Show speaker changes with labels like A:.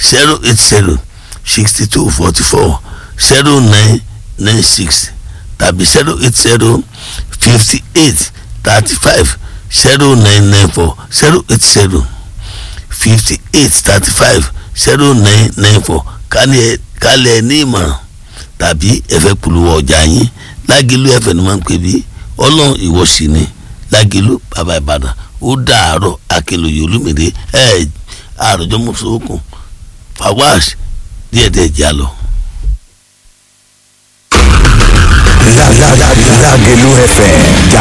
A: zero eight zero sixty two forty four zero nine nine six tàbí zero eight zero fifty eight thirty five zero nine nine four zero eight zero fifty eight thirty five zero nine nine four kálẹ̀ ní ìmọ̀ràn tàbí ẹ̀fẹ̀ polówó ọjà yín lágìlú ẹ̀fẹ̀ ni wọ́n ń pè bí ọlọ́run ìwọ sí ni lágìlú bàbá ìbàdàn ó dàárọ̀ akínlóye olúmìnira ẹ̀ àròjọ mọ̀sọ́kùn fawaz díẹ̀díẹ̀ jà lọ.
B: Lágẹ̀lú FM jà